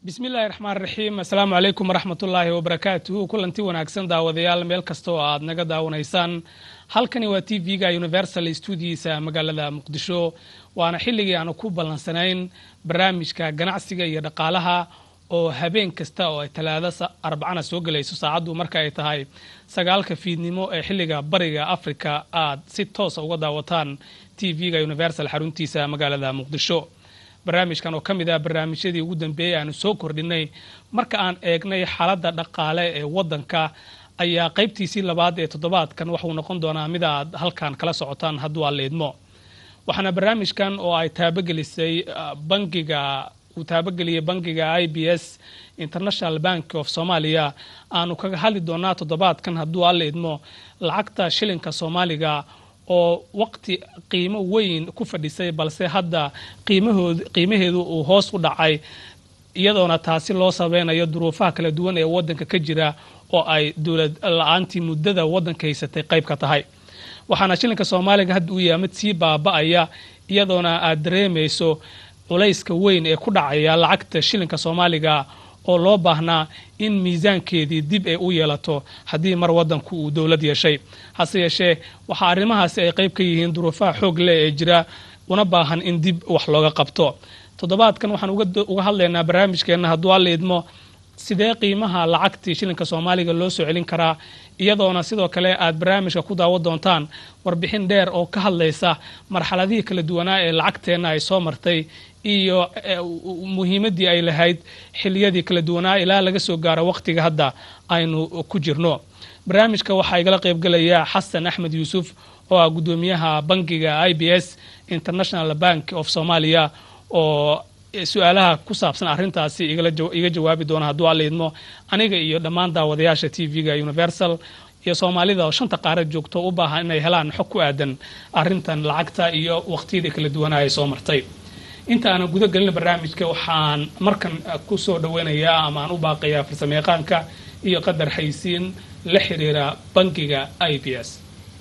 bismi illaahi raxmaan raxiim assalaamu calaykum waraxmatullaahi wabarakaatuhu kulanti wanaagsan daawadayaal meel kasta oo aad naga daawanaysaan halkani waa t v-ga universal stuudiisa magaalada muqdisho waana xilligii aanu ku ballansanayn barnaamijka ganacsiga iyo dhaqaalaha oo habeen kasta oo ay talaado arbacana soo gelayso saacaddu marka ay tahay sagaalka fiidnimo ee xilliga bariga africa aad si toosa uga daawataan t v-ga universal xaruntiisa magaalada muqdisho barnaamijkan oo ka mid ah barnaamijyadii ugu dambeeyey aanu soo kordhinay marka aan eegnay xaaladda dhaqaale ee waddanka ayaa qaybtiisii labaad ee toddobaadkan waxuu noqon doonaa mid aad halkan kala socotaan hadduu aad leedmo waxaana barnaamijkan oo ay taabagelisay bangiga uu taabageliyey bangiga i b s international bank of somalia aanu kaga hadli doonaa toddobaadkan hadduu aad leedmo lacagta shilinka soomaaliga oo waqti qiimo weyn ku fadhisay balse hadda qiimaheedu uu hoos u dhacay iyadoona taasi loo sabeynayo duruufaha kala duwan ee wadanka ka jira oo ay dowlad la-aantii muddada wadanka haysatay qayb ka tahay waxaana shilinka soomaaliga hadda uu yahay mid sii baaba-aya iyadoona aad dareemayso culayska weyn ee ku dhacaya lacagta shilinka soomaaliga oo loo baahnaa in miisaankeedii dib ay u yeelato haddii mar wadanku uu dowlad yeeshay hase yeeshee waxaa arrimahaasi ay qayb ka yihiin duruufaha xoog leh ee jira una baahan in dib wax looga qabto toddobaadkan waxaan uga hadlaynaa barnaamijkeenna hadduu alla idmo sidee qiimaha lacagtii shilinka soomaaliga loo soo celin karaa iyadoona sidoo kale aad barnaamijka ku daawo doontaan warbixin dheer oo ka hadlaysa marxaladihii kala duwanaa ee lacagteenna ay soo martay iyo muhiimaddii ay lahayd xiliyadii kala duwanaa ilaa laga soo gaaro waqtiga hadda aynu ku jirno barnaamijka waxaa igala qaybgelaya xasan axmed yuusuf oo ah guddoomiyaha bangiga i b s international bank of somalia oo su-aalaha ku saabsan arrintaasi iga jawaabi doona hadduu alla idmo aniga iyo dhammaan daawadayaasha t v-ga universal iyo soomaalida oo shanta qaarad joogto u baahan inay helaan xog ku aadan arrintan lacagta iyo waqtiyadii kala duwanaa ay soo martay inta aanan guda gelin barnaamijka waxaan markan ku soo dhaweynayaa ama aan u baaqayaa farsamayaqaanka iyo qadar xaysiin la xiriira bangiga i b s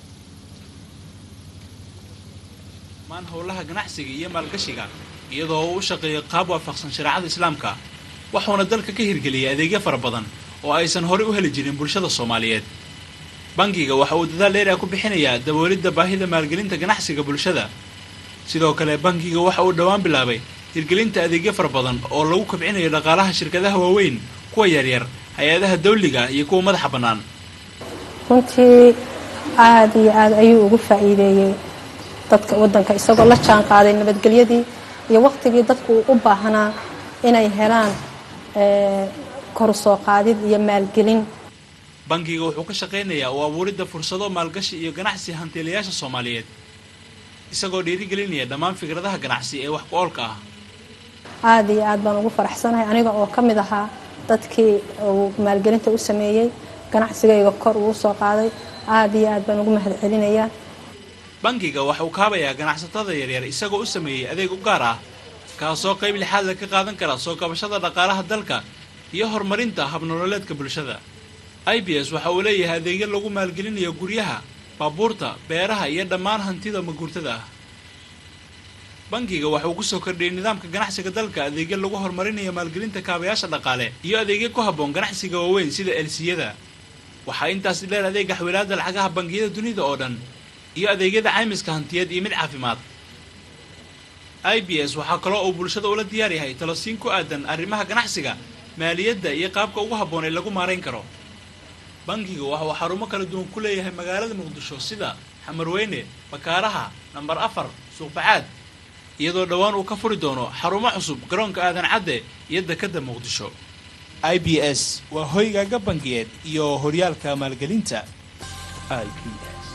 maan howlaha ganacsiga iyo maalgashiga iyadoo uu u shaqeeyo qaab waafaqsan shareecada islaamka waxuuna dalka ka hirgeliyay adeegyo fara badan oo aysan horey u heli jirin bulshada soomaaliyeed bangiga waxa uu dadaal dheer ah ku bixinayaa daboolidda baahida maalgelinta ganacsiga bulshada sidoo kale bangiga waxa uu dhowaan bilaabay hirgelinta adeegyo fara badan oo lagu kobcinayo dhaqaalaha shirkadaha waaweyn kuwa yaryar hay-adaha dawliga iyo kuwa madaxa bannaan runtii aada iyo aada ayuu ugu faa'iideeyey dadka waddanka isagoo la jaan qaaday nabadgelyadii iyo waqtigii dadku uu u baahnaa inay helaan koru soo qaadid iyo maalgelin bangiga wuxuu ka shaqaynayaa u abuuridda fursado maalgashi iyo ganacsi hantiilayaasha soomaaliyeed isagoo dhiirigelinaya dhammaan fikradaha ganacsi ee wax ku-oolka ah aada iyo aad baan ugu faraxsanahay aniga oo ka mid ahaa dadkii uu maalgelinta u sameeyey ganacsigayga kor uu soo qaaday aada iyo aad baan ugu mahad celinayaa bangiga waxa uu kaabayaa ganacsatada yaryar isagoo u sameeyey adeeg u gaar ah kaasoo qayb lixaad la ka qaadan kara soo kabashada dhaqaalaha dalka iyo horumarinta habnololeedka bulshada i b s waxa uu leeyahay adeegyo lagu maalgelinayo guryaha baabuurta beeraha iyo dhammaan hantida maguurtada ah bangiga waxa uu kusoo kordhiyey nidaamka ganacsiga dalka adeegyo lagu horumarinayo maalgelinta kaabayaasha dhaqaale iyo adeegyo ku habboon ganacsiga waaweyn sida elsiyada waxaa intaasi dheer adeega xawilaada lacagaha bangiyada dunida oo dhan iyo adeegyada caymiska hantiyeed iyo mid caafimaad i b s waxaa kaloo uu bulshada ula diyaar yahay talosiin ku aadan arrimaha ganacsiga maaliyadda iyo qaabka ugu habboon ee lagu maarayn karo bangiga waxa uu xarumo kala duwan ku leeyahay magaalada muqdisho sida xamarweyne bakaaraha nambar afar suuqbacaad iyadoo dhowaan uu ka furi doono xarumo cusub garoonka aadan cadde iyo dekadda muqdisho i b s waa hoygaaga bangiyeed iyo horyaalka maalgelinta i b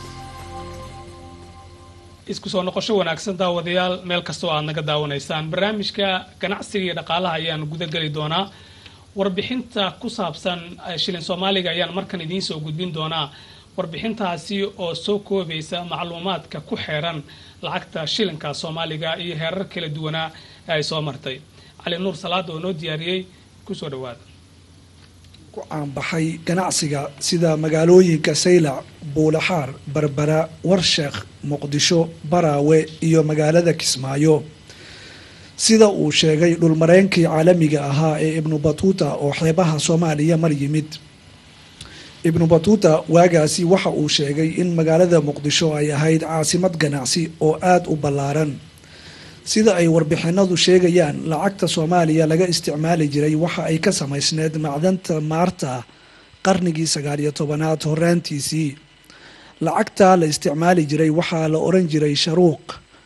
isku soo noqosho wanaagsan daawadayaal meel kastoo aad naga daawanaysaan barnaamijka ganacsiga iyo dhaqaalaha ayaan guda geli doonaa warbixinta ku saabsan shilin soomaaliga ayaan markan idiin soo gudbin doonaa warbixintaasi oo soo koobaysa macluumaadka ku xeeran lacagta shilinka soomaaliga iyo heerar kala duwanaa ee ay soo martay cali nuur salaada oo noo diyaariyey kusoo dhawaada ku caanbaxay ganacsiga sida magaalooyinka saylac buulaxaar berbera warsheekh muqdisho baraawe iyo magaalada kismaayo sida uu sheegay dhulmareenkii caalamiga ahaa ee ibnu batuuta oo xeebaha soomaaliya mar yimid ibnu batuuta waagaasi waxa uu sheegay in magaalada muqdisho ay ahayd caasimad ganacsi oo aada u ballaaran sida ay warbixinadu sheegayaan lacagta soomaaliya laga isticmaali jiray waxa ay ka samaysneed macdanta maarta qarnigii sagaaliyo tobanaad horaantiisii lacagta la isticmaali jiray waxaa la oran jiray sharuuq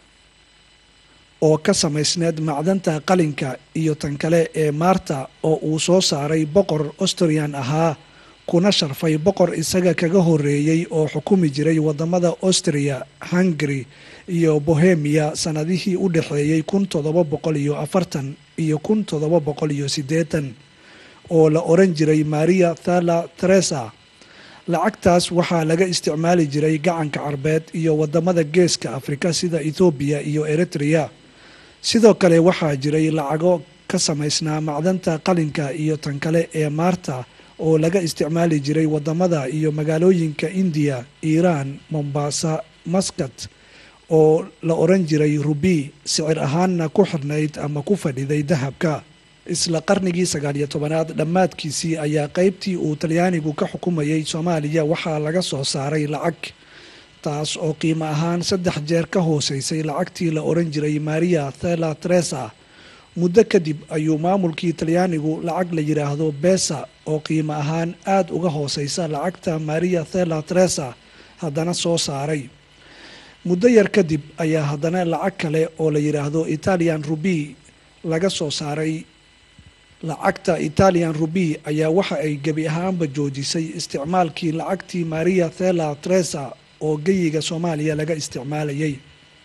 oo ka samaysneed macdanta qalinka iyo tan kale ee maarta oo uu soo saaray boqor austrian ahaa kuna sharfay boqor isaga kaga horeeyey oo xukumi jiray wadamada austria hungary iyo bohemia sanadihii u dhexeeyey kun toddoba boqol iyo afartan iyo kun toddoba boqol iyo siddeetan oo la oran jiray maria thala teresa lacagtaas waxaa laga isticmaali jiray gacanka carbeed iyo wadamada geeska afrika sida ethoobiya iyo eritrea sidoo kale waxaa jiray lacago ka samaysnaa macdanta qalinka iyo tan kale ee maarta oo laga isticmaali jiray wadamada iyo magaalooyinka indiya iiraan mombasa maskat oo la oran jiray rubi sicir ahaanna ku xirnayd ama ku fadhiday dahabka isla qarnigii sagaaliyo tobanaad dhammaadkiisii ayaa qeybtii uu talyaanigu ka xukumayay soomaaliya waxaa laga soo saaray lacag taas oo qiimo ahaan saddex jeer ka hooseysay lacagtii la oran jiray maria thela teresa muddo kadib ayuu maamulkii talyaanigu lacag la yidhaahdo besa oo qiimo ahaan aada uga hooseysa lacagta maria thela teresa haddana soo saaray muddo yar kadib ayaa haddana lacag kale oo la yidhaahdo italian rubi laga soo saaray lacagta italian rubi ayaa waxa ay gebi ahaanba joojisay isticmaalkii lacagtii maria thela teresa oo geyiga soomaaliya laga isticmaalayay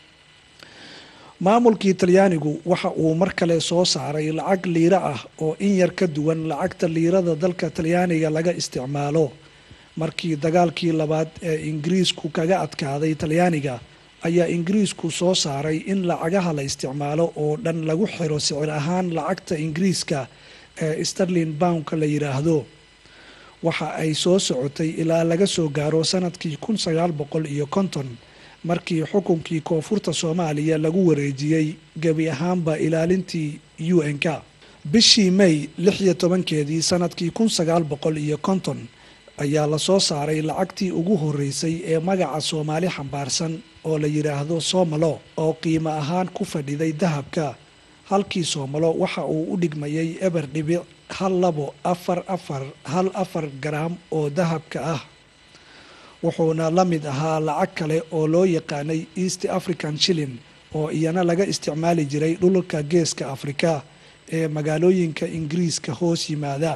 maamulkii talyaanigu waxa uu mar kale soo saaray lacag liiro ah oo in yar ka duwan lacagta liirada dalka talyaaniga laga isticmaalo markii dagaalkii labaad ee ingiriisku kaga adkaaday talyaaniga ayaa ingiriisku soo saaray in lacagaha la isticmaalo oo dhan lagu xiro sicir ahaan lacagta ingiriiska ee sterlin boundka la yidhaahdo waxa ay soo socotay ilaa laga soo gaaro sanadkii kun sagaal boqol iyo konton markii xukunkii koonfurta soomaaliya lagu wareejiyey gebi ahaanba ilaalintii u n k bishii may lix iyo tobankeedii sanadkii kun sagaal boqol iyo konton ayaa lasoo saaray lacagtii ugu horeysay ee magaca soomaali xambaarsan oo la yidhaahdo soomalo oo qiimo ahaan ku fadhiday dahabka halkii soomalo waxa uu u dhigmayay eber dhibic hal labo afar afar hal afar garaam oo dahabka ah wuxuuna la mid ahaa lacag kale oo loo yaqaanay east african shillin oo iyana laga isticmaali jiray dhulka geeska afrika ee magaalooyinka ingiriiska hoos yimaada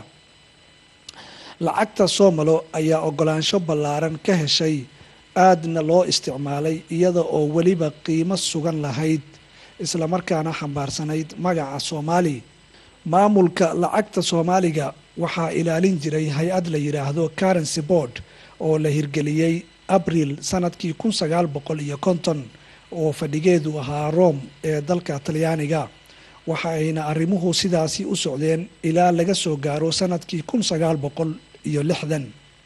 lacagta soomalo ayaa ogolaansho ballaaran ka heshay aadna loo isticmaalay iyada oo weliba qiimo sugan lahayd islamarkaana xambaarsanayd magaca soomaali maamulka lacagta soomaaliga waxaa ilaalin jiray hay-ad la yidhaahdo currency board oo la hirgeliyey abril sanadkii kun sagaal boqol iyo konton oo fadhigeedu ahaa rome ee dalka talyaaniga waxa ayna arrimuhu sidaasi u socdeen ilaa laga soo gaaro sanadkii kun sagaal boqol iyo lixdan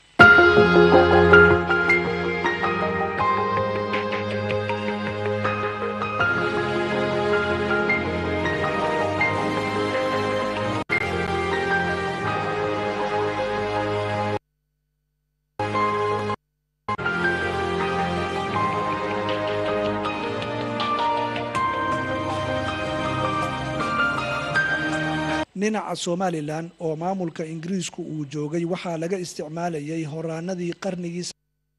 dhinaca somalilan oo maamulka ingiriisku uu joogay waxaa laga isticmaalayay horaanadii qarnigii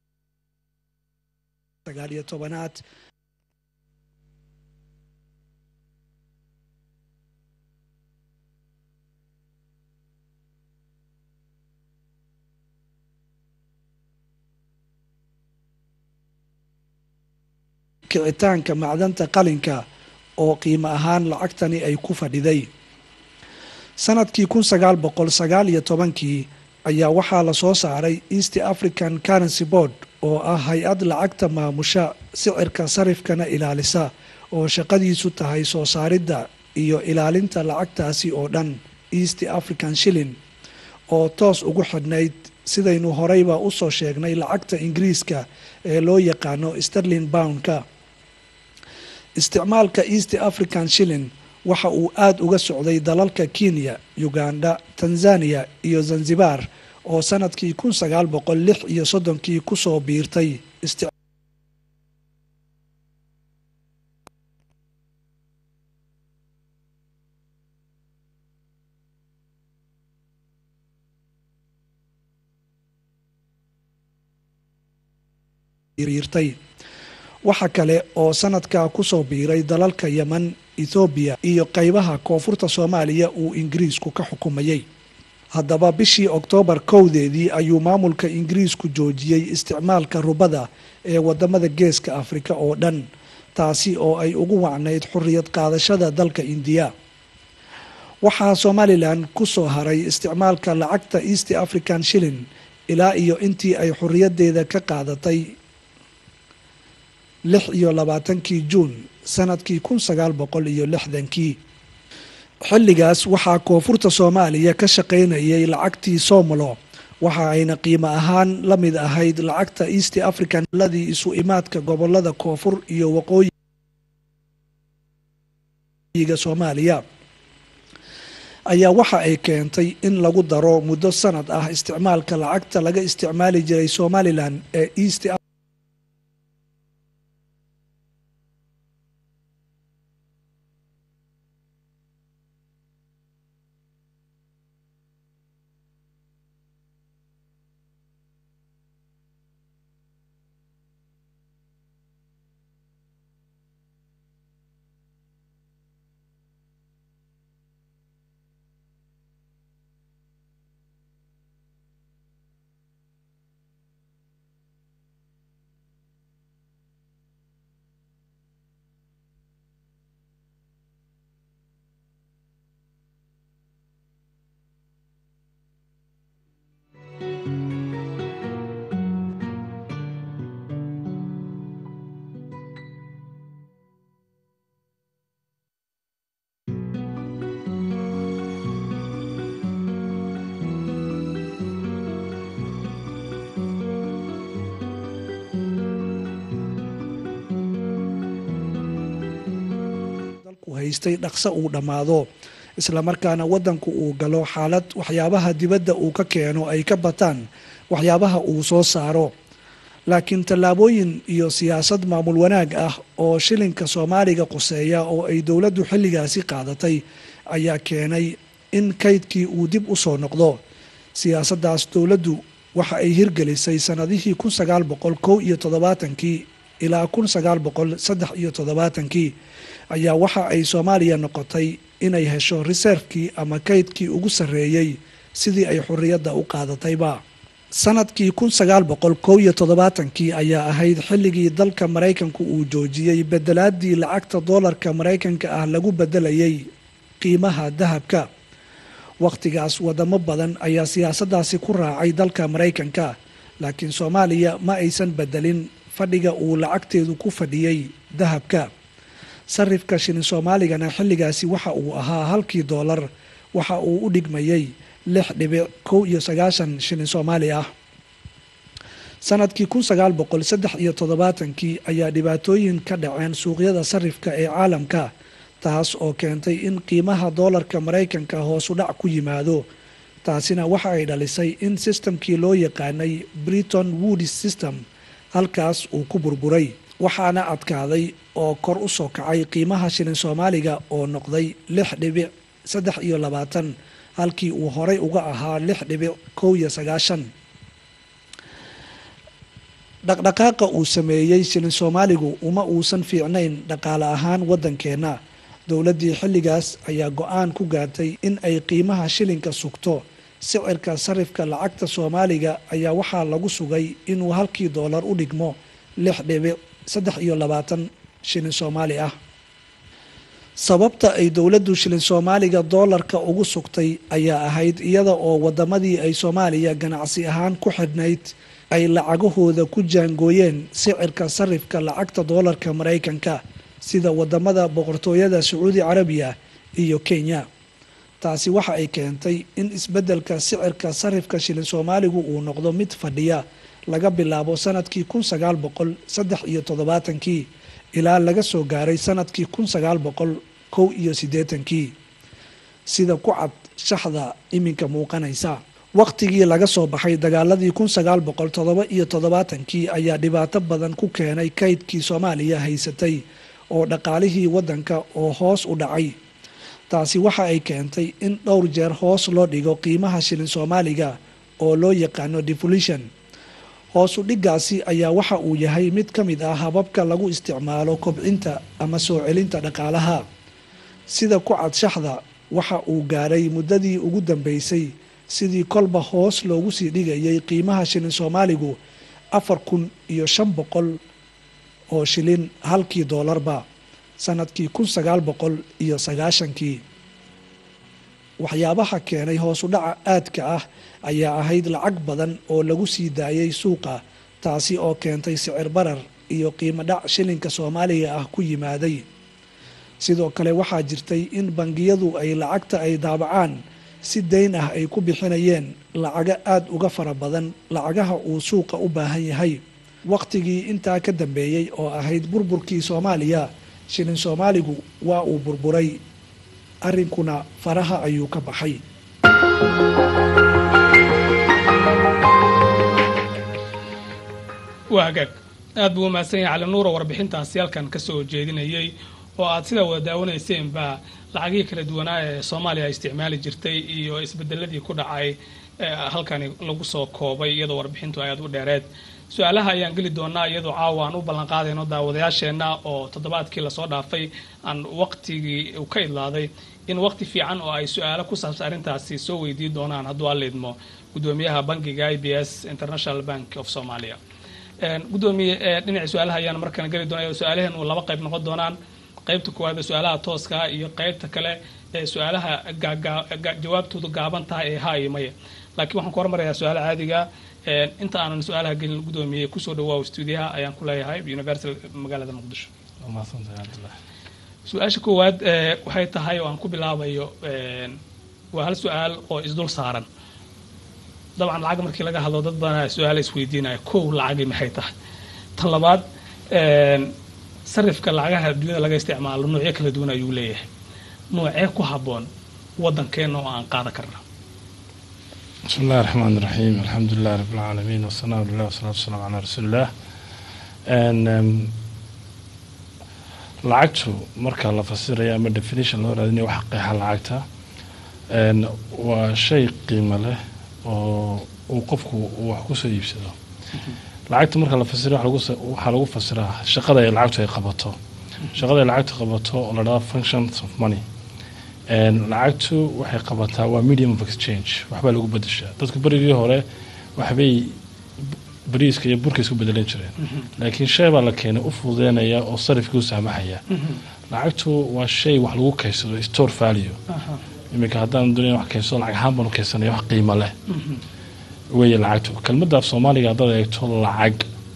sagaaliyo tobanaad kicitaanka macdanta qalinka oo qiimo ahaan lacagtani ay ku fadhiday sanadkii kun sagaal boqol sagaal iyo tobankii ayaa waxaa lasoo saaray east african currency board oo ah hay-ad lacagta maamusha sicirka sarifkana ilaalisa oo shaqadiisu tahay soo saaridda iyo ilaalinta lacagtaasi oo dhan east african shillin oo toos ugu xidhnayd sidaynu horeyba usoo sheegnay lacagta ingiriiska ee loo yaqaano sterlin boundka isticmaalka east african shillin waxa uu aada uga socday dalalka kenya uganda tanzania iyo zanzibar oo sanadkii kun sagaal boqol lix iyo soddonkii kusoo biirtay waxa kale oo sanadkaa kusoo biiray dalalka yeman ethoobiya iyo qeybaha koonfurta soomaaliya uu ingiriisku ka xukumayay haddaba bishii oktoobar kowdeedii ayuu maamulka ingiriisku joojiyey isticmaalka rubada ee wadamada geeska afrika oo dhan taasi oo ay ugu wacnayd xorriyad qaadashada dalka indiya waxaa somalilan kusoo haray isticmaalka lacagta east african shilling ilaa iyo intii ay xorriyadeeda ka qaadatay lix iyo labaatankii juun sanadkii kun sagaal boqol iyo lixdankii xilligaas waxaa koonfurta soomaaliya ka shaqaynayay lacagtii somalo waxa ayna qiimo ahaan la mid ahayd lacagta east african ladii isu imaadka gobolada koonfur iyo waqooyiga soomaaliya ayaa waxa ay keentay in lagu daro muddo sanad ah isticmaalka lacagta laga isticmaali jiray somalilan ee east haystay dhaqso uu dhammaado islamarkaana wadanku uu galo xaalad waxyaabaha dibadda uu ka keeno ay ka bataan waxyaabaha uu soo saaro laakiin tallaabooyin iyo siyaasad maamul wanaag ah oo shilinka soomaaliga quseeya oo ay dowladdu xilligaasi qaadatay ayaa keenay in kaydkii uu dib u soo noqdo siyaasaddaas dowladdu waxa ay hirgelisay sanadihii kun sagaal boqol kow iyo toddobaatankii ilaa kun sagaal boqol saddex iyo toddobaatankii ayaa waxa ay soomaaliya noqotay inay hesho reserfkii ama kaydkii ugu sarreeyey sidii ay xorriyadda u qaadatayba sanadkii kun sagaal boqol kow iyo toddobaatankii ayaa ahayd xilligii dalka maraykanku uu joojiyey bedelaadii lacagta doolarka maraykanka ah lagu bedelayay qiimaha dahabka wakhtigaas wadamo badan ayaa siyaasaddaasi ku raacay dalka maraykanka laakiin soomaaliya ma aysan bedelin fadhiga uu lacagteedu ku fadhiyey dahabka sarifka shilin soomaaligana xilligaasi waxa uu ahaa halkii doolar waxa uu u dhigmayay lix dhibic kow iyo sagaashan shilin soomaali ah sanadkii kun sagaal boqol saddex iyo toddobaatankii ayaa dhibaatooyin ka dhaceen suuqyada sarifka ee caalamka taas oo keentay in qiimaha doolarka maraykanka hoosu dhac ku yimaado taasina waxa ay dhalisay in sistamkii loo yaqaanay briton woodis system halkaas uu ku burburay waxaana adkaaday oo kor u soo kacay qiimaha shilin soomaaliga oo noqday lix dhibic saddex iyo labaatan halkii uu horay uga ahaa lix dhibic kow iyo sagaashan dhaqdhaqaaqa uu sameeyey shilin soomaaligu uma uusan fiicnayn dhaqaale ahaan waddankeenna dowladdii xilligaas ayaa go-aan ku gaartay in ay qiimaha shilinka sugto sicirka sarifka lacagta soomaaliga ayaa waxaa lagu sugay inuu halkii doolar u dhigmo lix dhibic saddex iyo labaatan shilin soomaali ah sababta ay dowladdu shilin soomaaliga doolarka ugu sugtay ayaa ahayd iyada oo wadamadii ay soomaaliya ganacsi ahaan ku xidhnayd ay lacagahooda ku jaangooyeen sicirka sarifka lacagta doolarka maraykanka sida wadamada boqortooyada sacuudi carabiya iyo kenya taasi waxa ay keentay in isbeddelka sicirka sarifka shilin soomaaligu uu noqdo mid fadhiya laga bilaabo sanadkii kun sagaal boqol saddex iyo toddobaatankii ilaa laga soo gaaray sanadkii kun sagaal boqol kow iyo siddeetankii sida ku cad shaxda iminka muuqanaysa wakhtigii laga soo baxay dagaaladii kun sagaal boqol toddoba iyo toddobaatankii ayaa dhibaato badan ku keenay kaydkii soomaaliya haysatay oo dhaqaalihii waddanka oo hoos u dhacay taasi waxa ay keentay in dhowr jeer hoos loo dhigo qiimaha shilin soomaaliga oo loo yaqaano devolution hoosu dhigaasi ayaa waxa uu yahay mid ka mid ah hababka lagu isticmaalo kobcinta ama soo celinta dhaqaalaha sida ku cad shaxda waxa uu gaadhay muddadii ugu dambeysay sidii kolba hoos loogu sii dhigayay qiimaha shilin soomaaligu afar kun iyo shan boqol oo shilin halkii doolarba sanadkii kun sagaal boqol iyo sagaashankii waxyaabaha keenay hoosu dhaca aadka ah ayaa ahayd lacag badan oo lagu sii daayay suuqa taasi oo keentay sicir barar iyo qiimo dhac shilinka soomaaliga ah ku yimaaday sidoo kale waxaa jirtay in bangiyadu ay lacagta ay daabacaan si dayn ah ay ku bixinayeen lacago aada uga fara badan lacagaha uu suuqa u baahan yahay wakhtigii intaa ka dambeeyey oo ahayd burburkii soomaaliya shilin soomaaligu waa uu burburay arrinkuna faraha ayuu ka baxay waa hagaag aad buu umahadsan yahay cali nuuro warbixintaasi halkan ka soo jeedinayay oo aad sidaa wada daawanayseynba lacagihii kala duwanaa ee soomaaliya ay isticmaali jirtay iyo isbedeladii ku dhacay halkani lagu soo koobay iyadoo warbixintu ay aad u dheereed su-aalaha ayaan geli doonaa iyadoo caawa aan u ballanqaadayno daawadayaasheenna oo toddobaadkii lasoo dhaafay aan waqtigii uu ka idlaaday in waqti fiican oo ay su-aalo ku saabsan arrintaasi soo weydiin doonaan hadduu aliidmo gudoomiyaha bankiga i b s international bank of somalia gudoomiye dhinaci su-aalaha ayaan markana geli doona su-aalaheen uu laba qayb noqon doonaan qaybta koowaad su-aalaha tooska iyo qaybta kale ee su-aalaha jawaabtoodu gaaban tahay ee ha iyo maya laakiin waxaan ku hormarayaa su-aala caadiga inta aanan su-aalaha gelin gudoomiye kusoo dhawaaw stuudiyaha ayaan ku leeyahay universal magaalada muqdisho su-aasha koowaad waxay tahay oo aan ku bilaabayo waa hal su-aal oo isdul saaran dabcan lacag markii laga hadlo dad badanaa su-aala isweydiinaya kow lacagii maxay tahay tan labaad sarifka lacagaha dunyada laga isticmaalo noocyo kala duwan ayuu leeyahay noocee ku habboon waddankeena oo aan qaadan karna bismi illahi raxmaan iraxiim alxamdu lilah rab lcaalamiin wasanaa lilah wasalatu wasalaamu calaa rasuuliillah lacagtu marka la fasiraya ama definition loo raadinaya waxa qeexa lacagta waa shay qiimo leh oo uu qofku wax kusoo iibsado lacagta marka la fasira waxaa lagu fasiraa shaqada ay lacagtu ay qabato shaqada ay lacagtu qabato oo la dhahdo functions of money lacagtu waxay qabataa waa medium of exchange waxbaa lagu bedeshaa dadku berigii hore waxbay bariiska iyo burka isku bedelan jireen laakiin shay baa la keenay u fududeynaya oo sarifkii u saamaxaya lacagtu waa shay wax lagu kaysado store value iminka haddaan doonaya wax kaysado lacag ahaan baanu kaysanaya wax qiimo leh weeye lacagtu kelmadda af soomaaliga haddaad eegto lacag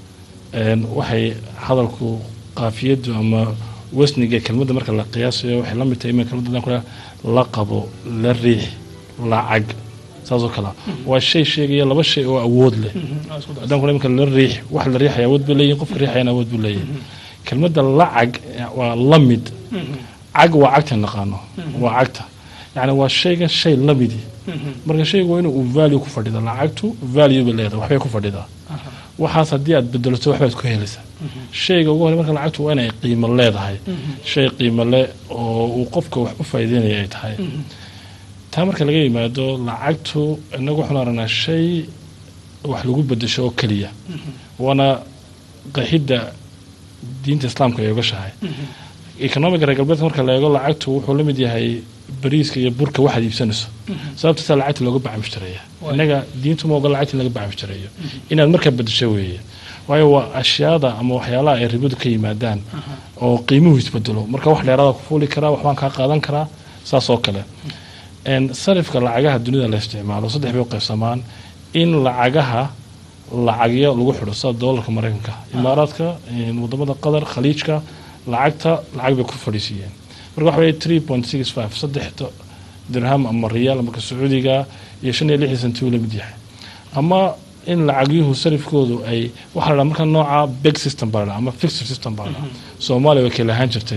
waxay hadalku qaafiyadu ama wasniga kelmadda marka la qiyaasayo waxay la mid tahay imin kelmadda kule la qabo la riix lacag saasoo kale waa shay sheegaya laba shay oo awood leh haddaan kule iminka la riix wax la riixaya awood buu leeyahin qofka riixayana awood buu leeyahay kelmadda lacag waa la mid cag waa cagta naqaano waa cagta yani waa shaygan shay lamidi marka shaygu waa inuu value ku fadhida lacagtu value bay leedahay waxbay ku fadhidaa waxaas haddii aad bedelato waxbaad ku helaysaa shayga ugu horey marka lacagtu waa inay qiimo leedahay shay qiimo leh oo uu qofka wax u faa'iideynaya ay tahay taa marka laga yimaado lacagtu inagu waxaan aragnaa shay wax lagu bedesho oo keliya waana qaxidda diinta islaamka ay ogashahay economiga reer galbeedka marka la eego lacagtu wuxuu la mid yahay bariiska iyo burka waxaad iibsanayso sababtaasaa lacagta looga baca mushtareeya innaga diintu ma ogola lacagta in laga baca mushtareeyo inaad markaa bedesho weeye waayo waa ashyaada ama waxyaalaha ay ribadu ka yimaadaan oo qiimuhu isbedelo marka wax dheeraada ku fuuli karaa waxbaan kaa qaadan karaa saas oo kale sarifka lacagaha dunida la isticmaalo saddex bay u qaybsamaan in lacagaha lacagyo lagu xidho sida doolarka mareykanka imaaraadka wadamada qatar khaliijka lacagta lacag bay ku fadhiisiiyeen marka waxa weye three point six five saddex dirham ama riyaal marka sacuudiga iyo shan iyo lixdii santi uu la mid yahay ama in lacagyuhu sarifkoodu ay waxaa la dhaha marka nooca big system baa la dhaha ama fixed system baa la dhaha soomaaliya way kala ahaan jirtay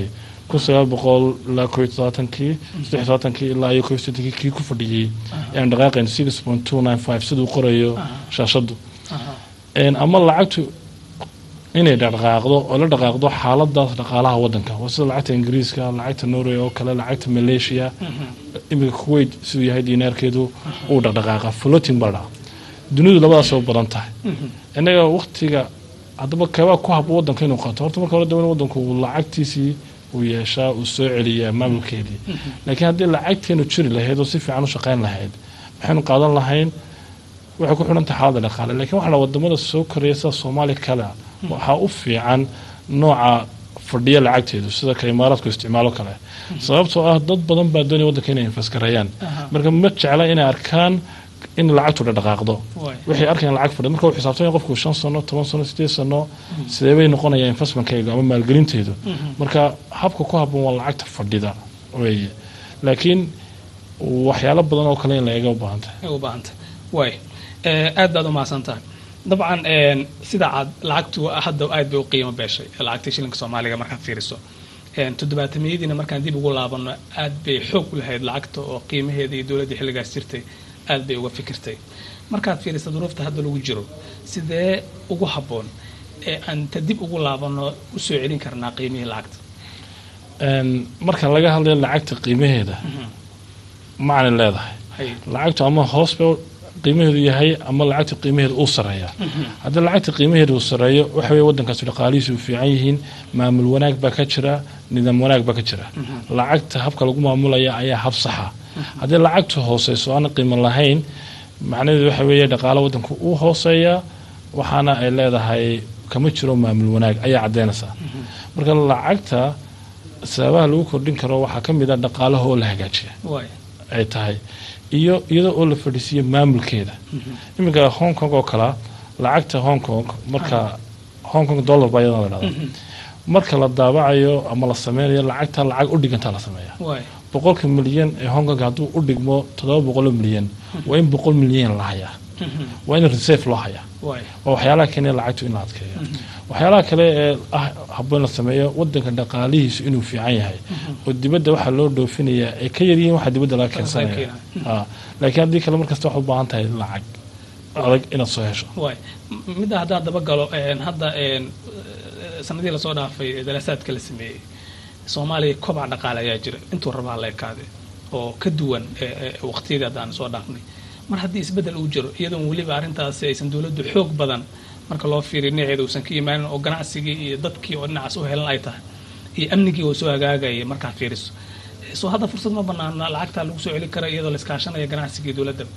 kun sagaal boqol ilaa koo iyo todobaatankii saddex iyo todobaatankii ilaa iyo koo iyo soddonkii kii ku fadhiyey ayaan dhaqaaqayn six point two nine five siduu qorayo shaashaddu ama lacagtu inay dhaqaaqdo oo la dhaqaaqdo xaaladaas dhaqaalaha wadanka waa sida lacagta ingiriiska lacagta norway oo kale lacagta malaysia iminka kuwait siduu yahay diinaarkeedu uu dhaqdhaqaaqa floating baa dhaca dunidu labadaas oo badan tahay innaga waktiga haddaba keebaa ku hab wadanka inuu qaato horta marka hore daban wadanku uu lacagtiisii uu yeeshaa uu soo celiyaa maamulkeedii laakiin haddii lacagteenu jiri lahayd oo si fiican u shaqayn lahayd maxaynu qaadan lahayn waxay ku xidhan tahay xaaladda dhaqaale lakiin waxaa la wadamada soo koraya sida soomaaliya kale waxaa u fiican nooca fadhiya lacagteedu sida ka imaaraadku isticmaalo kale sababtoo ah dad badan baa doonaya wadanka inay infasgareeyaan marka ma jecla inay arkaan in lacagtu dhaqaaqdo waxay arkayaan lacag fadhi marka uu xisaabtanya qofku shan sano toban sano sideed sano sidee bay noqonaya investmentkayga ama maalgelinteedu marka habka ku habboon waa lacagta fadhida weeye laakiin waxyaalo badan oo kale in la eega u baahan tahay u baahan tahay waay aad baad umahadsan tahay dabcan sida aad lacagtu hadda aad bay u qiimo beeshay lacagta shilinka soomaaliga markaad fiiriso toddobaatamiyadiina markaan dib ugu laabano aad bay xoog u lahayd lacagta oo qiimaheeda iyo dowladdii xilligaas jirtay aad bay uga fikirtay markaad fiirisa duruufta hadda lagu jiro sidee ugu habboon ee aan ta dib ugu laabano usoo celin karnaa qiimihii lacagta marka laga hadlayo lacagta qiimaheeda macna leedahay lacagtu ama hoos ba qiimaheedu yahay ama lacagta qiimaheeda uu sareeya haddii lacagta qiimaheeda uu sareeyo waxa weye wadankaasi dhaqaalihiisu u fiican yihiin maamul wanaag baa ka jira nidaam wanaag baa ka jira lacagta habka lagu maamulaya ayaa hab saxa haddii lacagtu hooseyso aan qiimo lahayn macnaheedu waxa weeye dhaqaalo wadanku uu hooseeya waxaana ay leedahay kama jiro maamul wanaag ayaa caddeynaysaa marka lacagta sababaha lagu kordhin karo waxaa ka mid a dhaqaalaha oo la hagaajiya ay tahay iyo iyadoo oo la fadhiisiiyo maamulkeeda iminka hong kong oo kalea lacagta hong kong marka hong kong dollar baa iyadana la dhahdaa marka la daabacayo ama la sameynayo lacagta lacag u dhigantaa la sameeya boqolka milyan ee hong kong hadduu u dhigmo toddoba boqoloo milyan waa in boqol milyan la hayaa waa in reserve loo hayaa waa waxyaalaha keenaya lacagtu in la adkeeyo waxyaalaha kale ee ah habboon la sameeyo wadanka dhaqaalihiisu inuu fiican yahay oo dibadda waxaa loo dhoofinayaa ay ka yaryihiin waxaa dibadda laga keensanaya laakiin haddii kale markasta waxaad u baahan tahay lacag adag inaad soo hesho midda haddaan daba galo hadda sanadii lasoo dhaafay daraasaadka la sameeyey soomaaliya kobac dhaqaale ayaa jira intuu rabaa la ekaade oo ka duwan waqtiyadii haddaan soo dhaafnay mar haddii isbeddel uu jiro iyadoon weliba arrintaasi aysan dowladdu xoog badan marka loo fiiriyo dhinaceeda uusan ka imaanin oo ganacsigii iyo dadkii oo dhinacaas u helan ay tahay iyo amnigii oo soo hagaagaya markaa fiiriso soo hadda fursad ma banaana lacagtaa lagu soo celi kara iyadoo la iskaashanaya ganacsigii dowladda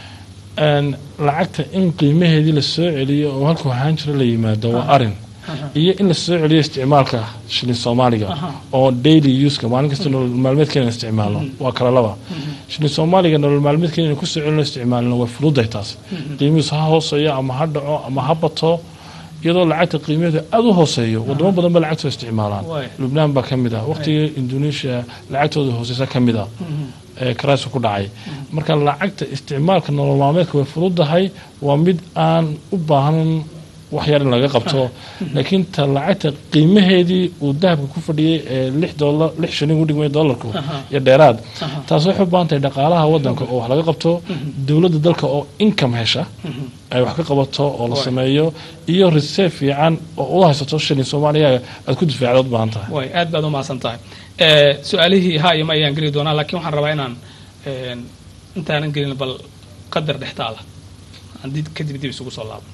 lacagta in qiimaheedii la soo celiyo oo halkuu ahaan jiro la yimaado waa arin iyo in la soo celiyo isticmaalka shilin soomaaliga oo daily uska maalin kasta nolol maalmeedkeena isticmaalno waa kala laba shilin soomaaliga nolol maalmeedkeena inaan kusoo celino isticmaalno way fududahay taas qiimihiisu ha hooseeyo ama ha dhaco ama ha bato iyadoo lacagta qiimaheedu aada u hooseeyo wadamo badan ba lacagtooda isticmaalaan lubnaan baa ka mid ah waqtigii indonesia lacagtooda hooseysa ka mid ah ee karaasu ku dhacay marka lacagta isticmaalka nolol maalmeedka way fududahay waa mid aan u baahan wax yar in laga qabto laakiin ta lacagta qiimaheedii uu dahabka ku fadhiyey ee lix dolar lix shilin u dhigmay dollarku iyo dheeraad taas waxay u baahan tahay dhaqaalaha wadanka oo wax laga qabto dowladda dalka oo income hesha ay wax ka qabato oo la sameeyo iyo reserve fiican oo u haysato shilin soomaaliya aad ku difaacda u baahan tahay way aad baad u mahadsan tahay su-aalihii ha iyo ma ayaan geli doonaa laakiin waxaan rabaa inaan intaanan gelin bal qadar dhextaala aan kadib dib isugu soo laabo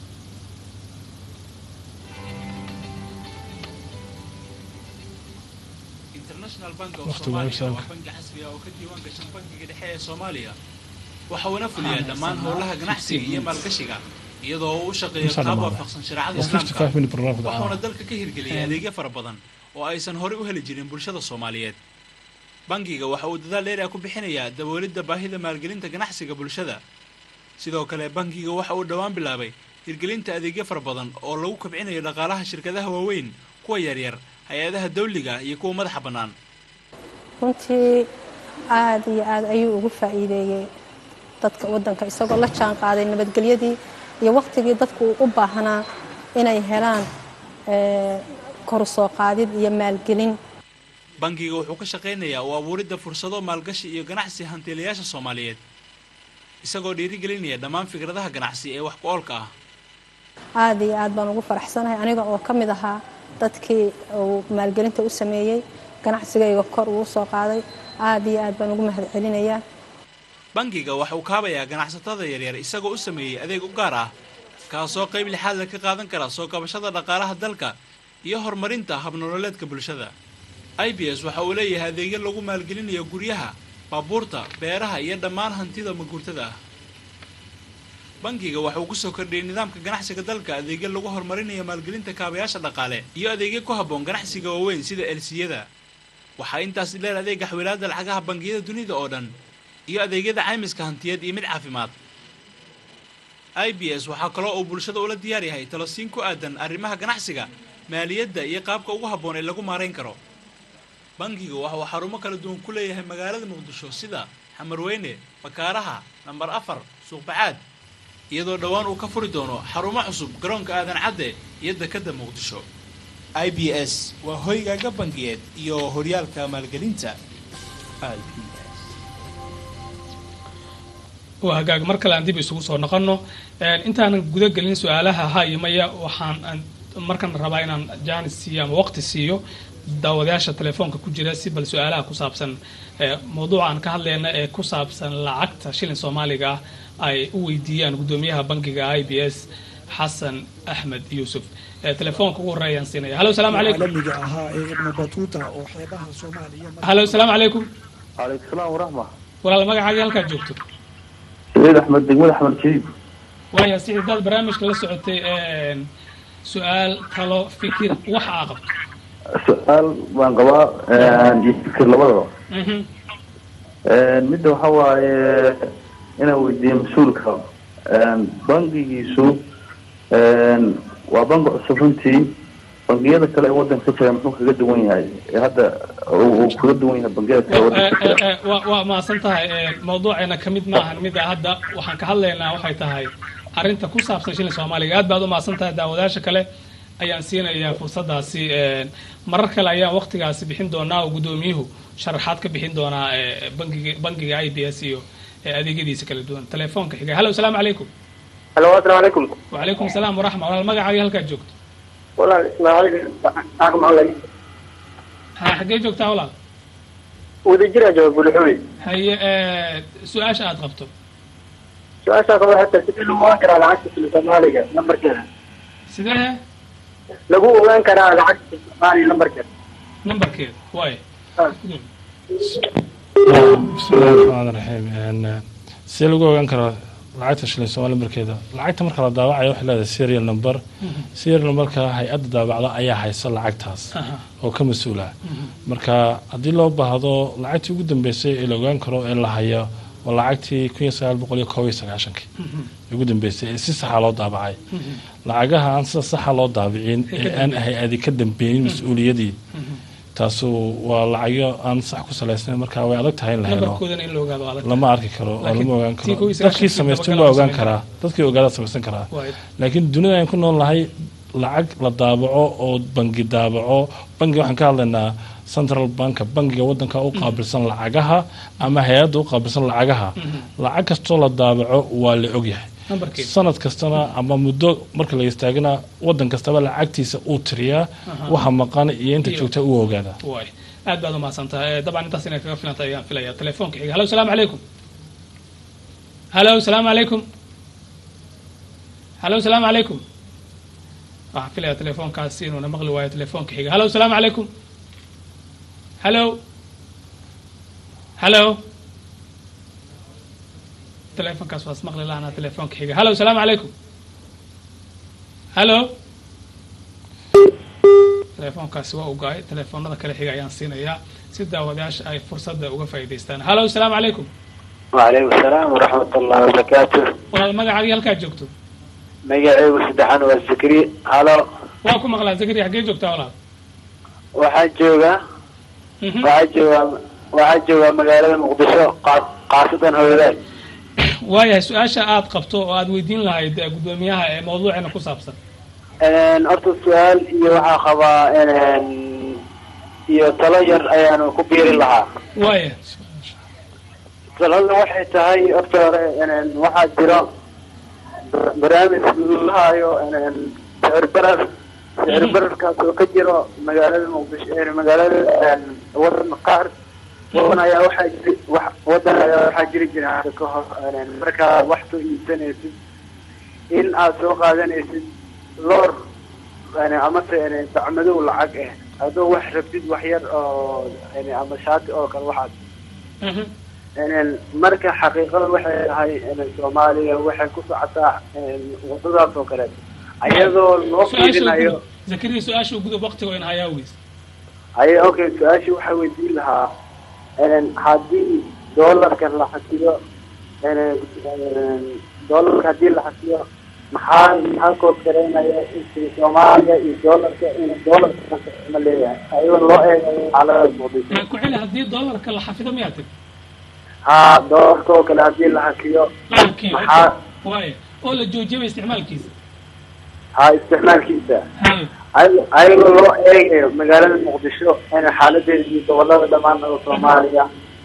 international bank of soomaaliya waa banki casri ah oo ka diiwaan gashan bankiga dhexe ee soomaaliya waxa uuna fuliyaa dhammaan howlaha ganacsiga iyo maalgashiga iyadoo uu u shaqeeyo qaab waafaqsan shareecada islaamka waxuuna dalka ka hirgeliyay adeegyo fara badan oo aysan horey u heli jirin bulshada soomaaliyeed bankiga waxa uu dadaal dheer ah ku bixinayaa daboolidda baahida maalgelinta ganacsiga bulshada sidoo kale bankiga waxa uu dhowaan bilaabay hirgelinta adeegyo fara badan oo lagu kobcinayo dhaqaalaha shirkadaha waaweyn kuwa yaryar hay-adaha dawliga iyo kuwa madaxa bannaan runtii aada iyo aada ayuu ugu faa'iideeyey dadka waddanka isagoo la jaan qaaday nabadgelyadii iyo waqtigii dadku uu u baahnaa inay helaan koru soo qaadid iyo maalgelin bangiga wuxuu ka shaqaynayaa u abuuridda fursado maalgashi iyo ganacsi hantiilayaasha soomaaliyeed isagoo dhiirigelinaya dhammaan fikradaha ganacsi ee wax ku oolka ah aada iyo aad baan ugu faraxsanahay aniga oo ka mid ahaa dadkii uu maalgelinta u sameeyey ganacsigayga kor uu soo qaaday aada iyo aad baan ugu mahad celinayaa bangiga waxa uu kaabayaa ganacsatada yaryar isagoo u sameeyey adeeg u gaar ah kaasoo qayb lixaadla ka qaadan kara soo kabashada dhaqaalaha dalka iyo horumarinta habnololeedka bulshada i b s waxa uu leeyahay adeegyo lagu maalgelinayo guryaha baabuurta beeraha iyo dhammaan hantida maguurtada ah bangiga waxa uu kusoo kordhiyey nidaamka ganacsiga dalka adeegyo lagu horumarinayo maalgelinta kaabayaasha dhaqaale iyo adeegyo ku habboon ganacsiga waaweyn sida elsiyada waxaa intaas dheer adeega xawilaada lacagaha bangiyada dunida oo dhan iyo adeegyada caymiska hantiyeed iyo mid caafimaad i b s waxaa kaloo uu bulshada ula diyaar yahay talosiin ku aadan arrimaha ganacsiga maaliyadda iyo qaabka ugu habboon ee lagu maarayn karo bangiga waxa uu xarumo kala duwan ku leeyahay magaalada muqdisho sida xamarweyne bakaaraha nambar afar suuqbacaad iyadoo dhowaan uu ka furi doono xarumo cusub garoonka aadan cadde iyo dekadda muqdisho i b s waa hoygaaga bangiyeed iyo horyaalka maalgelinta i b s waa hagaag mar kale aan dib isugu soo noqono intaanan guda gelin su-aalaha ha iyo maya waxaan markan rabaa inaan jaanis siiyo ama waqti siiyo daawadayaasha telefoonka ku jira si bal su-aalaha ku saabsan mawduuca aan ka hadlayna ee ku saabsan lacagta shilin soomaaliga ah ay u weydiiyaan guddoomiyaha bankiga i b s xasan axmed yuusuf telefoonka ugu horreeyaan siinaya halo salaamu calaykum caalamiga ahaa ee ibnu batuuta oo xeebaha soomaaliya halo salaamu calaykum calaykum salaam waraxma walaal magacaagii halkaad joogto saciid axmed degmad axmed jadiid waaya si daad barnaamijka la socotay su-aal talo fikir waxa aa qabto su-aal baan qabaa iyo fikir labadaba midda waxa waaye inaan weydiiyo mas-uulka bangigiisu waa bangi cusub runtii bangiyada kale ee wadanka ka jira muxuu kaga duwan yahay ee hadda uu kaga duwan yahay bangiyada kale ee wadanka ka jira wa waa mahadsan tahay mawduuceena kamid maahan mida hadda waxaan ka hadlaynaa waxay tahay arrinta ku saabsan shilin soomaaliga aad baad u mahadsan tahay daawadayaasha kale ayaan siinayaa fursadaasi marar kale ayaan waqtigaasi bixin doonaa oo guddoomiyuhu sharaxaad ka bixin doonaa bangiga bangiga i b s iyo adeegyadiisa kala duwan telefoonka xiga hallo asalaamu calaykum halo asalaamu calaykum wacalaykum asalaam waraxma walaal magacaagii halkaad joogto walaal ismaaciil aqmaclay ha xaggee joogtaa walaal wadajira jooga bulxuy haye su-aasha aad qabto su-aashaa kaba hata sidee lagu ogaan karaa lacagta shilin soomaaliga lambarkeeda sidee lagu ogaan karaa lacagta shilin soomaaliga lambarkeeda nambarkeeda waay bismillahi raxmaan raxiim sidee lagu ogaan karaa lacagta shilin soomaali markeeda lacagta marka la daawacayo waxay leedahay serial number serial numberka hay-adda daabacda ayaa haysa lacagtaas oo ka mas-uula marka haddii loo baahdo lacagtii ugu dambeysay ee la ogaan karo ee la hayo waa lacagtii kun iyo sagaal boqol iyo koob iyo sagaashankii ugu dambeysay ee si saxa loo daabacay lacagaha aan sida saxa loo daabicin ee aan hay-adi ka dambeeynin mas-uuliyadii taasu waa lacagyo aan sax ku salaysnayn marka way adag tahay in la helo nambarkoodana in la ogaado waa adag lama arki karo oo Laakiin lama ogaan tii karo kow iyo dadkii sagaashankii samaystay dabagala waa ogaan samayn karaa dadkii ogaada samaysan karaa waay laakiin dunida aan ku nool nahay lacag la daabaco oo bangi daabaco bangi waxaan ka hadlaynaa central banka bangiga wadanka u qaabilsan lacagaha ama hay-adda u qaabilsan lacagaha lacag kastoo la daabaco waa la ogyahay nambarkeeda sanad kastana ama muddo marka la istaagana wadan kastaba lacagtiisa uu tiriyaa waxa maqan iyo inta Iyo- joogta u ogaada waay aad baad umahadsan tahay dabcan intaas inay kaga filanta ayaan filaya telefoonka xiga hallo asalaamu calaykum hallo asalaamu calaykum hallo asalaamu calaykum waxaan filaya telefoonkaasi inuuna maqli waayo telefoonka xiga hallo asalaamu calaykum hallo hallo telefoonkaas waas maqli lahanaa telefoonka xiga hallo asalaamu calaykum hallo telefoonkaasi waa ugaay telefoonada kale xiga ayaan siinayaa si daawadayaasha ay fursadda uga faa'iidaystaan hallo asalaamu calaykum wacalaykum asalaam waraxmat ullahi wabarakaatu walaal magacaagii halkaad joogto magacaygu saddexan waa zikri halo waa ku maqlaa zakari xaggee joogtaa walaal waxaan joogaa Mhm. waxaa joogaa waxaa joogaa magaalada muqdisho qaas- khaasatan hooyadaay waayahay su-aasha aad qabto oo aad weydiin lahayd eh, guddoomiyaha ee mawduuceena ku saabsan horta su-aal iyo waxaa qabaa iyo talo yar ayaanu ku biiri lahaa waaya talada waxay tahay horta hore een, waxaa jiro bar- barnaamij la hayo een, sicir barar sicir bararkaas oo ka jiro magaalada muqdisho een, magaalada een, wadan qaar wadan ayaa waxaa jiri wax wadan ayaa waxaa jiri jira hadda ka hor een, markaa wax soo iibsanaysid in aad soo qaadanaysid loor een, amase een, bacmadow lacag ah adoo wax rabtid wax yar oo een, ama shaati oo kale waxaas Mhm. Een, marka xaqiiqada waxay tahay een, soomaaliya waxay ku socotaa een, wadadaas oo kale ayadoo loo su-aasha fiirinayo gudub zakariya su-aasha gudub waqtiga in hayaa weys ay okay su-aashii waxaa weydiin lahaa een, haddii doolarka la xasiyo een, een, doolarka haddii la xasiyo maxaa maxaa kood gareynaya in soomaaliya iyo doolarka in doolarka ma leeyahay ayadoo loo eegayo xaalada muqdisho ku celi haddii doolarka la xafido miyaa tag haa doolarka oo kale haddii la xasiyo lacagkii maxaa waaya oo la joojiyaba isticmaalkiisa haa isticmaalkiisa hay ay- ayagoo loo eegayo magaalada muqdisho in xaaladeeda iyo gobolada dhammaan oo soomaaliya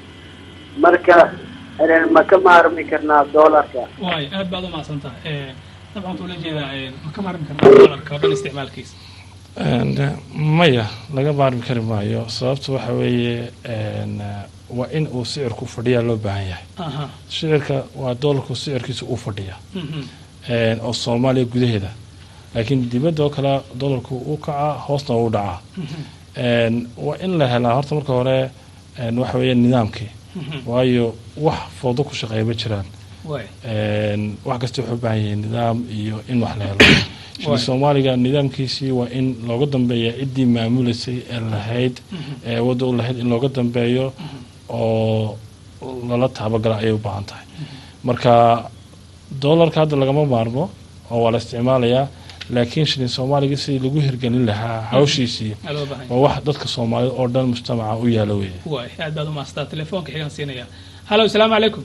marka inaan ma ka maarmi karnaa doolarka waaya aad baad umahadsan tahay dabcan wuxuu la jeedaa een, ma ka maarmi karnaa doolarka oo dhan isticmaalkiisa And, eh, maya laga maarmi kari maayo sababta waxa weeye een, eh, waa in uu sicirku fadhiyaa loo baahan yahay aha sicirka waa doolarku sicirkiisa uu fadhiya Mhm. een, oo soomaaliya gudaheeda laakiin dibadda oo kale doolarku uu kacaa hoosna uu dhacaa een, waa in la helaa horta marka hore een, waxa weeye nidaamkii waayo wax foodo ku shaqeeya ma jiraan waaya een, wax kasta wuxuu u baahan yahay nidaam iyo in wax la helo shili Waay. soomaaliga nidaamkiisii waa in looga dambeeya ciddii maamuleysay ee lahayd ee wadda u lahayd in looga dambeeyo oo lala taabagala ayay u baahan tahay marka doolarka hadda lagama maarmo oo waa la isticmaalayaa laakiin shilin soomaaliga sidii lagu hirgelin lahaa hawshiisii aa loo baahan waa wax dadka soomaalida oo dhan mujtamaca u yaala weeye waaya aad baad umahadsantaa telefoonka xigaan siinaya hallo asalaamu calaykum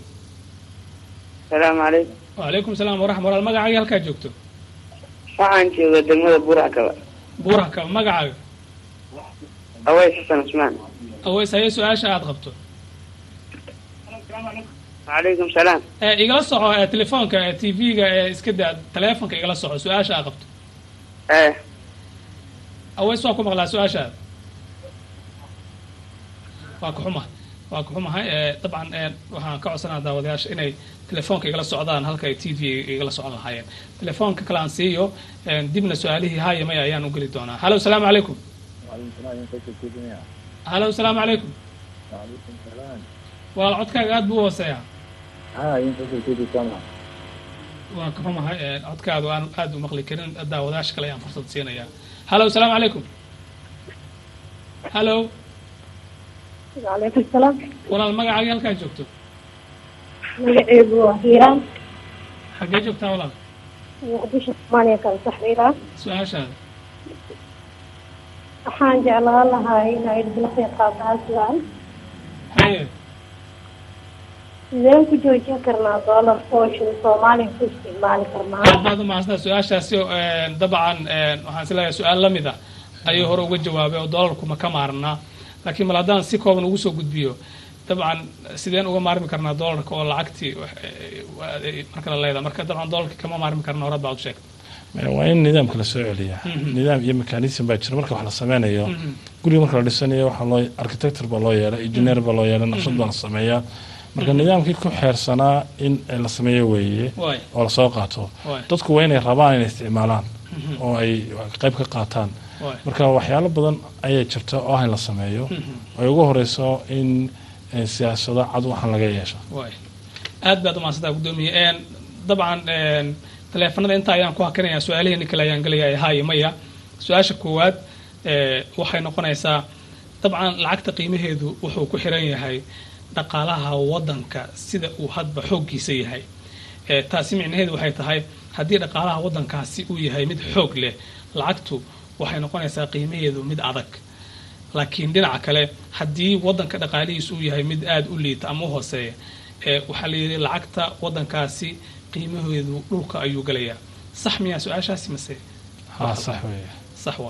salaamu calaykum wacalaykum salaam waraxma walaal magacaaga halkaa joogto waxaan jooga degmada buuraha kaba buuraka magacaaga aways xasan cusmaan aweys haye su-aasha aad qabto wacalaykum salaam ee igala soco ee telefoonka ee tv-ga ee iska daa teleefonka igala soco su-aasha aad qabto eh aweys waa ku maqlaa su-aashaada waa ka xumahay waa ka xumahay ee dabcan ee waxaan ka codsanaa daawadayaasha inay telefoonka igala socdaan halka ay t v igala socon lahaayeen telefoonka kale aan siiyo ee dibna su-aalihii haaya maya ayaan u geli doonaa hallo asalaamu calaykum hallo asalaamu calaykum walaal codkaaga aad buu u hooseeyaa waa ka xumahay ee codkaadu aan aad u maqli karin daawadayaasha kale ayaan fursad siinayaa hallo asalaamu calaykum hallo وعليكم السلام walaal magacaagii halkaa joogto magacaygu waa hiiraan xaggee joogtaa walaal muqdisho soomaaliya kala saxriira su-aashaada waxaan jeclaan lahaa inay idila qeyb qaataan su-aal haye sideen ku joojin karnaa doolar fooshin soomaaliya ku isticmaali karnaa aad baad umahadsantaa su-aashaasi oo, een, dabcan een, waxaan is leeyahay su-aal la mid ah ayuu hore uga jawaabay oo doolarku ma ka maarnaa laakiin mal haddaan si kooban ugu soo gudbiyo dabcan sideen uga maarmi karnaa doolarka oo lacagtii wax- ee, waa- ee, marka la leedahay marka dabcan doolarka kama maarmi karna horad baad u sheegtay waa in nidaamka la soo celiyaa nidaam iyo mekanism baa jira marka wax la sameynayo guriga marka la dhisanayo waxaa loo architector baa loo yeelay engineer baa loo yeelay naqshad baa la sameeyaa marka nidaamkii ku xeersanaa in la sameeyo weeye waay oo lasoo qaato waay dadku waa inay rabaan inay isticmaalaan oo ay qayb ka qaataan waay marka waxyaalo badan ayaa jirta oo ah in la sameeyo ay ugu horeyso in eh, siyaasado cad waxaan laga yeesho waay aad baad umahadsantaa guddoomiye een, dabcan een, taleefanada inta ayaan ku hakinayaa su-aalaheeni kale ayaan gelayaa haye maya su-aasha koowaad ee, waxay noqonaysaa dabcan lacagta qiimaheedu wuxuu ku xiran yahay dhaqaalaha wadanka sida uu hadba xooggiisa yahay ee, taasi micnaheedu waxay tahay haddii dhaqaalaha wadankaasi uu yahay mid xoog leh lacagtu waxay noqonaysaa qiimaheedu mid adag laakiin dhinaca kale haddii wadanka dhaqaalihiisu uu yahay mid aada u liita ama u hooseeya ee waxaa la yidhi lacagta wadankaasi qiimaheedu dhulka ayuu gelayaa sax miyaa su-aashaasi mase haa sax weeye sax waay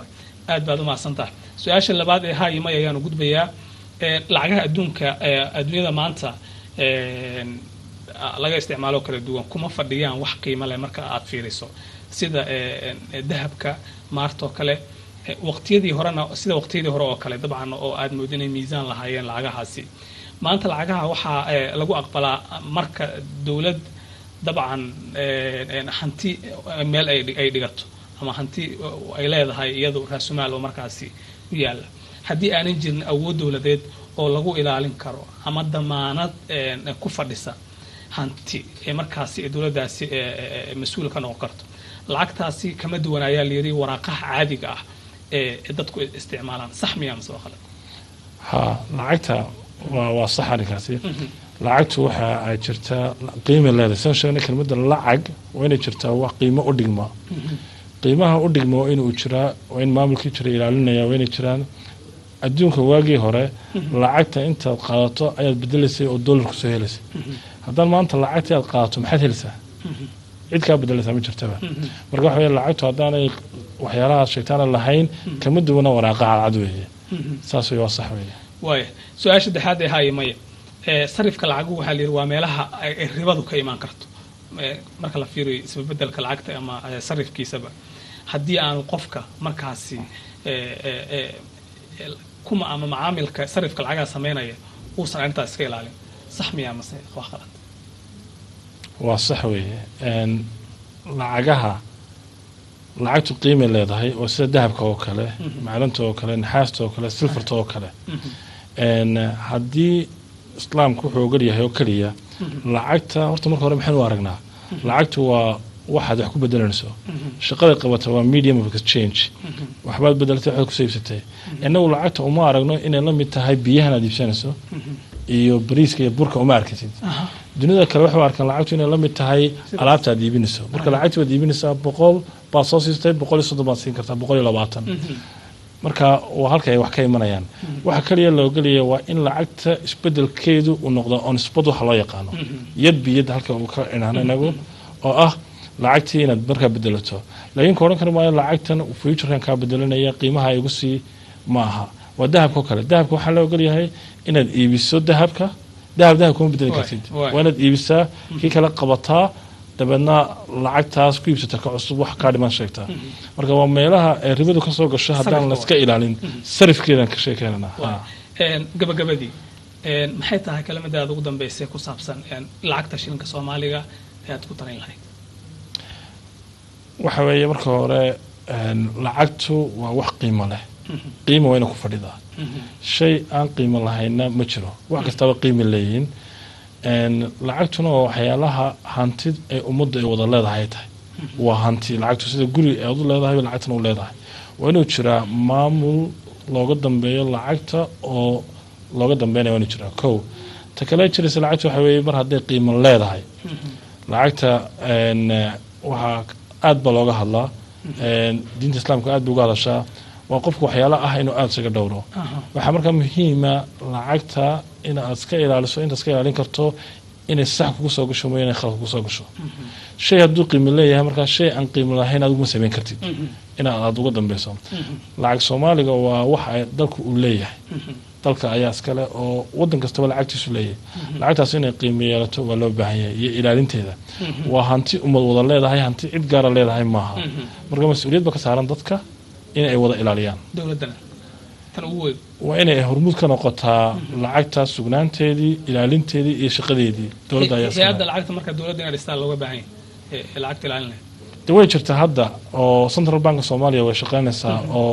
aad baad umahadsantaha su-aasha labaad ee ha iyo may ayaanu gudbayaa Ee, lacagaha adduunka ee adduunyada maanta een, a- laga isticmaalo kala duwan kuma fadhiyaan wax qiimo leh marka aad fiiriso sida ee, ee, dahabka maartoo kale ee, waqtiyadii horena sida waqtiyadii hore oo kale dabcan oo aad moodin inay miisaan lahaayeen lacagahaasi maanta lacagaha waxaa ee, lagu aqbalaa marka dowlad dabcan een, een, hanti eh, meel ay dhig- ay dhigato ama hanti eh, ay leedahay iyadu raasumaal oo markaasi u yaala haddii aanan jirin awood dowladeed oo lagu ilaalin karo ama damaanad een, ku fadhisa hanti ee markaasi ee dowladdaasi ee, ee, ee, mas-uul ka noqon karto lacagtaasi kama duwan ayaa layidhi waraaqaha caadiga ah ee ee dadku isticmaalaan sax miyaa mise waa khalad ha lacagta waa waa sax arrinkaasi lacagtu waxa ay jirtaa qiima leedahay saan sheegnay kelmadda lacag waa inay jirtaa wax qiimo u dhigma qiimaha u dhigma waa inuu jiraa waa in maamulkii jira ilaalinaya waa inay jiraan adduunka waagii hore lacagta intaad qaadato ayaad bedelaysay oo dollar kusoo helaysay haddaan maanta lacagtii aad qaadato maxaad helaysaa cid kaa bedelaysaa ma jirtaba marka waxa weye lacagtu haddaanay waxyaalahaas sheegtaana lahayn kama duwana waraaqa cadcad weeye saas wey waa sax weeye waaya su-aasha saddexaad ee haya maya ee sarifka lacagu waxaa la yidhi waa meelaha ay ay ribadu ka imaan karto Ee, marka la fiiriyo isbebedelka lacagta ama ee, sarifkiisaba haddii aan qofka markaasi ee, ee, ee, ee, kuma ama macaamilka sarifka lacagaha sameynaya uusan arrintaas iska ilaalin sax miyaa mase wax qalad waa sax weeye Een, lacagaha lacagtu qiimay leedahay oo sida dahabka oo kale macdanta oo kale naxaasta oo kale silfarta oo kale Een, haddii islaamku wuxuu ogol yahay oo keliya lacagta horta marka hore maxaynu u aragnaa lacagtu waa waxaad wax ku bedelanayso shaqada qabata waa medium of exchange waxbaad bedelatay waxbaad kusoo iibsatay innagu lacagta uma aragno inay la mid tahay biyahan aad iibsanayso iyo bariiska iyo burka uma arkatid dunida kale waxay u arkaan lacagtu inay la mid tahay alaabta aad iibinayso marka lacagta waad iibinaysaa boqol baad soo siistay boqol iyo soddon baad siin kartaa boqol iyo labaatan marka waa halka ay wax ka imanayaan waxa kaliya la ogolaya waa in lacagta isbedelkeedu uu noqdo on spot waxa loo yaqaano yad biyad halka uu ka inaano inagu oo ah lacagtii inaad markaa bedelato laakiin ka odhan kari maayo lacagtan futurekan kaa bedelanaya qiimaha igu sii ma aha waa dahabka oo kale dahabka waxaa la ogolyahay inaad iibiso dahabka dahab dahab kuma bedeli Waay, kartid waay. waa inaad iibisaa kii kale qabataa dabeedna lacagtaas ku iibsata ka cusub wax kaa dhiman sheegtaa marka waa meelaha ay ribadu ka soo gasho haddaan Sarifka layska ilaalin sarifkeedan ka sheekeynana Waay. Een, gabagabadii een, maxay tahay kelimadaada ugu dambeysay ku saabsan een, lacagta shilinka soomaaliga ee aad ku tarin lahayd waxa weeye marka hore een, lacagtu waa wax qiimo leh qiima wayna ku fadhidaa shay aan qiimo lahayna ma jiro wax kastaba qiimi leeyihiin Een, lacagtuna waa waxyaalaha hantid ee ummadda ay wada leedahay ay tahay waa hanti lacagtu sida guri aad u leedahay bay lacagtana u leedahay waa inuu jiraa maamul looga dambeeyo lacagta oo looga dambeynaya waa inuu jiraa kow ta kale jiraysa lacagtu waxa weeye mar hadday qiimo leedahay lacagta een, eh, waxaa aad baa looga hadlaa Een, diinta islaamka aad bay uga hadashaa waa qofku waxyaalo ah inuu aada isaga dhowro waxaa markaa muhiima lacagta in aad iska ilaaliso intaad iska ilaalin karto inay sax kugu soo gasho mooya inay khalad kugu soo gasho shay hadduu qiimo leeyahay markaa shay aan qiimo lahayn aad uguma samayn kartid in aad uga dambeyso lacag soomaaliga waa wax ay dalku uu leeyahay dalka ayaa iskale oo wadan kastaba lacagtiisu leeyahay lacagtaas inay qiimo yeelato waa loo baahan yahay iyo ilaalinteeda waa hanti ummad wada leedahay hanti cid gaara leedahay maaha marka mas-uuliyad ba ka saaran dadka in ay wada ilaaliyaan dowladdana tan ugu weyn waa inay hormuud ka noqotaa lacagtaas sugnaanteedii ilaalinteedii iyo shaqadeedii dowladda ayaa iska hay-adda leh. lacagta marka dowladda inay dhistaan looga baahan yahay ee ee lacagta ilaalin lahayd de way jirtaa hadda oo central bank soomaaliya way shaqaynaysaa oo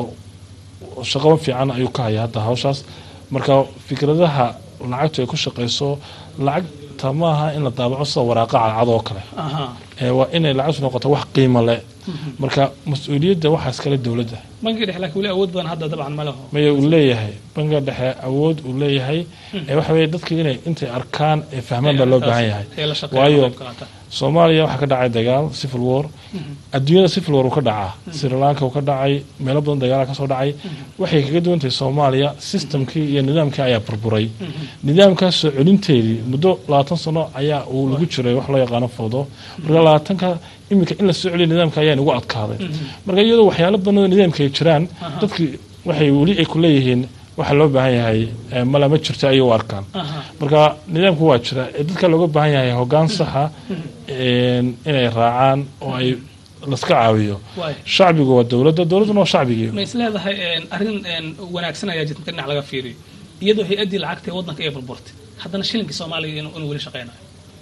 shaqo fiican ayuu ka haya hadda hawshaas marka fikradaha lacagtu ay ku shaqayso lacagta maaha in la daabaco sida waraaqa cadcad oo kale aha ee waa inay lacagtu noqoto wax qiimo leh marka mas-uuliyadda waxaa iskale dowladda bankiga dhexe laakiin weli awood badan hadda dabcan ma leho maya uu leeyahay bangiga dhexe awood uu leeyahay ee waxa weeye dadka inay intay arkaan ee fahmaan baa loo baahan yahay ee la shaqeeya waayo qayb ka qaata. soomaaliya waxaa ka dhacay dagaal civil war adduunyada civil war uu ka dhacaa sri lanka uu ka dhacay meelo badan dagaala kasoo dhacay waxay kaga duwan tahay soomaaliya systemkii iyo nidaamkii ayaa burburay nidaamkaas soo celinteedii muddo labaatan sano ayaa uu lagu jiray wax loo yaqaano foodo marka labaatanka iminka in la soo celiyo nidaamka ayaa nagu adkaaday marka iyadoo waxyaalo badan oo nidaamka ay jiraan dadki waxay weli ay ku leeyihiin waxa loo baahan yahay eh, mala ma jirto ayay u arkaan marka nidaamku waa jira ee dadka looga baahan yahay hoggaan saxa een, inay raacaan oo ay laska caawiyo Waay. shacbigu waa dowladda dowladduna waa shacbigii ma is leedahay een, arrin een, wanaagsan ayaa jirta inta dhinac laga fiiriyo iyadoo hay-addii lacagta ee waddanka ay burburtay haddana shilinkii soomaaliga inuu inuu weli shaqaynayo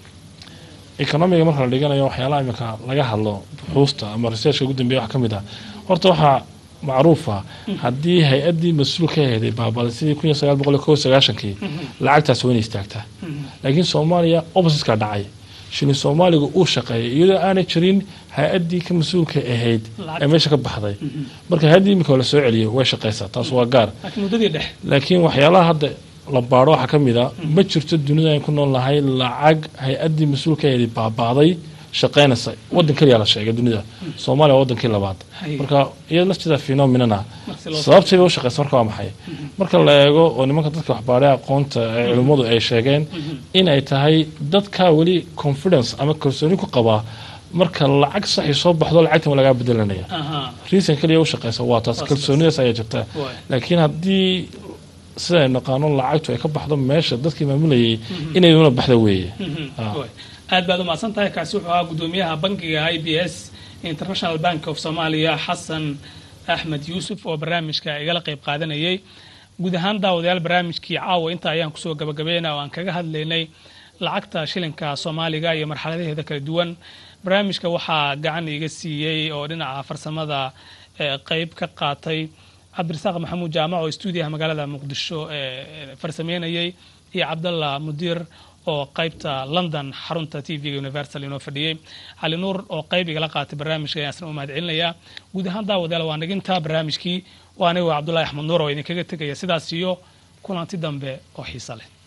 economiga marka la dhiganayo waxyaalaha imika laga hadlo buxuusta ama researchka ugu dambeeya wax ka mid ah horta waxaa macruufa haddii hay-addii mas-uul ka aheeday baabaaday sidii kun iyo sagaal boqol iyo kow iyo sagaashankii lacagtaas waa inay istaagtaa laakiin soomaaliya oppositeka dhacay shilin soomaaliga uu shaqeeyay iyadoo aanay jirin hay-addii ka mas-uulka ahayd ee meesha ka baxday marka hay-addii imika la soo celiyay way shaqeysaa taas waa gaar laakiin muddadii dhex laakiin waxyaalaha hadda la baaro waxaa ka mid a ma jirto dunida aan ku nool nahay lacag hay-addii mas-uulkaeedii baabaaday shaqeynaysa waddan keliya la sheegay dunida soomaaliya waa wadankii labaad Hay. marka iyada lafteeda phenomenana Marka loo- sababtay bay u shaqeysa marka waa maxay marka la eego oo nimanka dadka waxbaaray aqoonta ee culimmadu ay sheegeen in ay tahay dadka weli confidence ama kalsooni ku qabaa marka lacag saxi soo baxdo lacagtan waa lagaa bedelanaya aha reason keliya u shaqeysa waa taas Waa kalsoonidaas ayaa jirta Waay. laakiin haddii siday naqaano lacagtu ay ka baxdo meesha dadkii maamulayay inayduna baxda weeye Ah. Waay. aad baad umahadsan tahay kaasi wuxuu ahaa gudoomiyaha bankiga i b s international bank of somalia xasan axmed yuusuf oo barnaamijka igala qayb qaadanayay guud ahaan daawadayaal barnaamijkii caawa inta ayaan kusoo gabagabeynaa oo aan kaga hadlaynay lacagta shilinka soomaaliga iyo marxaladaheeda kala duwan barnaamijka waxaa gacan iga siiyey oo dhinaca farsamada eh, qayb ka qaatay cabdirasaaq maxamuud jaamac oo stuudiyaha magaalada muqdisho ee farsameynayay iyo cabdalla mudiir oo qaybta london xarunta t v-ga universal inoo fadhiyey cali nuur oo qayb igala qaatay barnaamijka ayaan isna u mahad celinayaa guud ahaan daawadayaal waa nagintaa barnaamijkii waa anigo cabdullahi axmed nuur oo idinkaga tegaya sidaas iyo kulanti dambe oo xiiso leh